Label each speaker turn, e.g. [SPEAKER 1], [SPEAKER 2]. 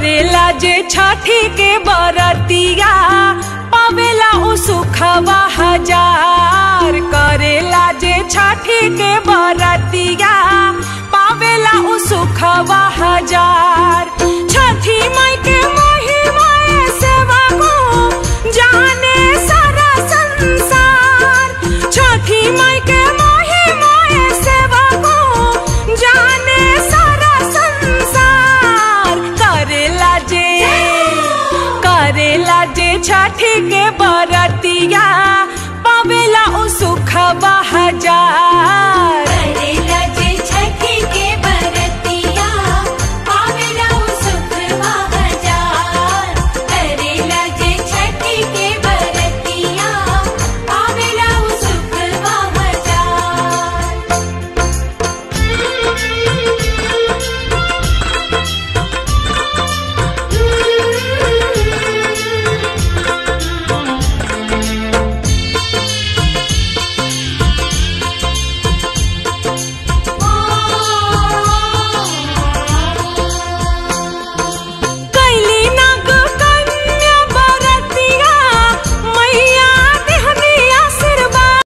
[SPEAKER 1] करेला जे छठी के बरतिया पावेला उ सुखवा हजार करेला जे छठी के बरतिया पावेला उ सुखवा हजार छठी माई के महिमा सेवा को जाने सारा संसार छठी माई के महिमा सेवा को जाने सारा संसार करेला जे करेला जे छठी के